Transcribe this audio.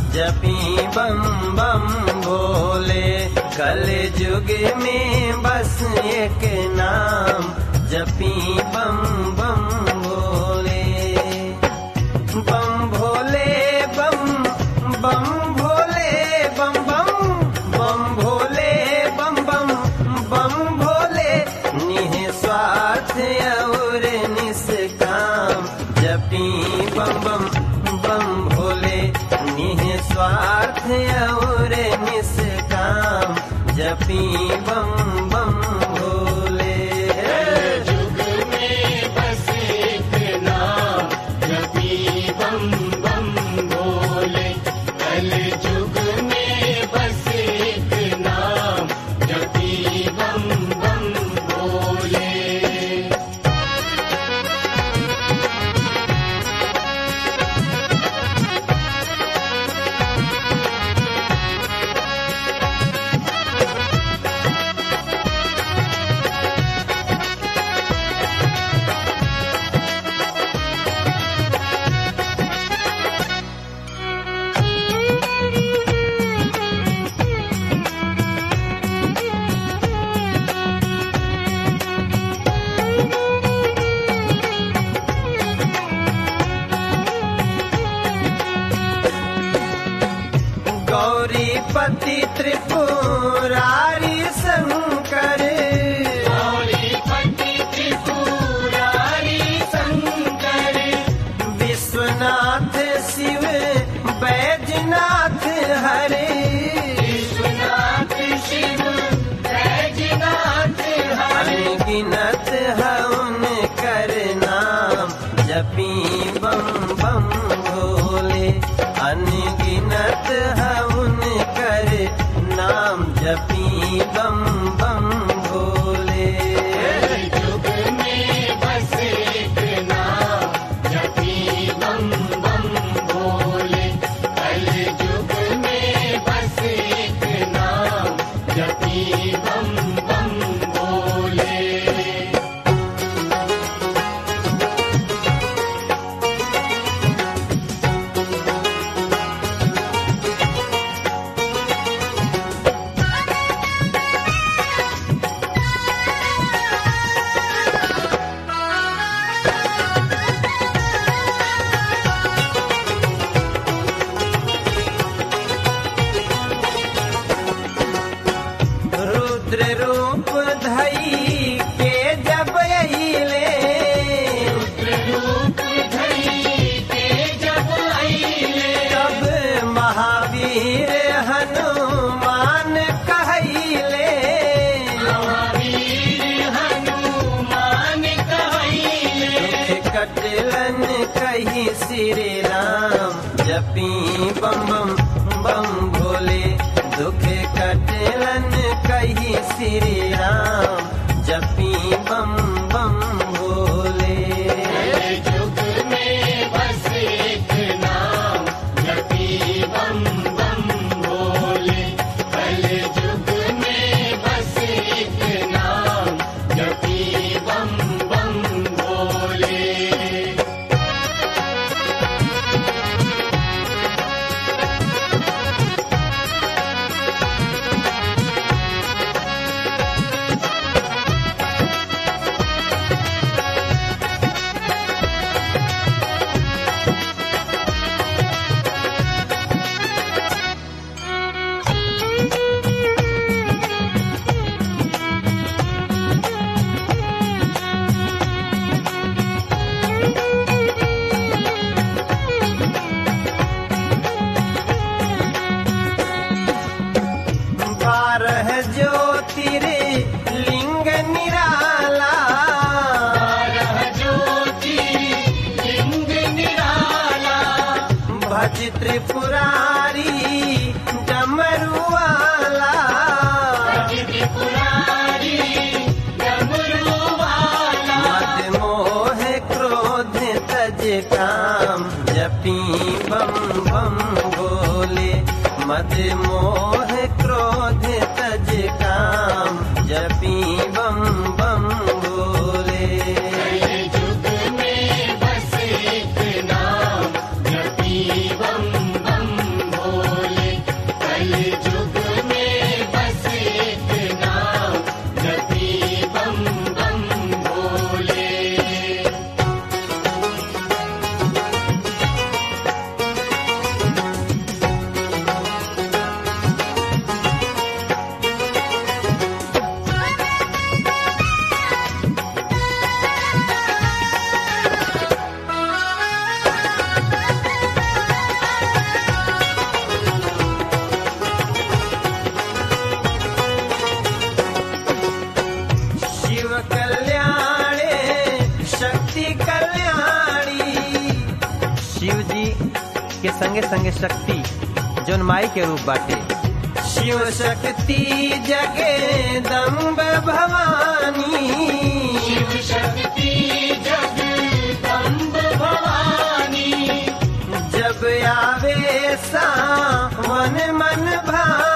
जपी बम बम भोले कल युग में बस एक नाम जपी बम बम भोले बम भोले बम बम भोले बम बम बम भोले बम बम बम भोले निस्वार्थ और निष्काम जपी बम बम बम भोले निस्वार्थ और निष्काम जपी बम बम भोले युग में बस एक नाम जपी बम बम भोले कल युग में बस एक नाम जपी बम बम भोले गौरीपति त्रिपुरारी शंकर गौरीपति त्रिपुरारी शंकर विश्वनाथ शिव बैजनाथ हरे विश्वनाथ शिव बैजनाथ हरे अनगिनत हवन कर नाम जपी बम बम भोले अनगिनत हवन कर नाम जपी बम बम भोले युग में बस एक नाम जपी बम बम भोले कल युग में बस एक नाम जपी बम बम भोले रुद्र रूप धई के जब अइले रूप धरी के जब आईले तब महावीर हनुमान कहले महावीर हनुमान कहले कटलन कही श्री राम जपी बम बम बम भोले दुख कटलन कही श्री राम जपी बम बम भोले युग में बस एक नाम जपी बम बम भोले कल युग में बस एक नाम जपी बम बम भोले बारह ज्योतिर लिंग निराला बारह ज्योति लिंग निराला भज त्रिपुरारी डमरुआला त्रिपुरारी डमरू वाला मद मोह क्रोध तज काम जपी बम बम भोले मद मोह क्रोध तज काम जपी बम बम भोले युग में बस एक नाम जपी बम बम भोले संगे संगे शक्ति जौन माई के रूप बाटे शिव शक्ति जगदम्ब भवानी शिव शक्ति जगदम्ब भवानी जब आवे सावन मन भानी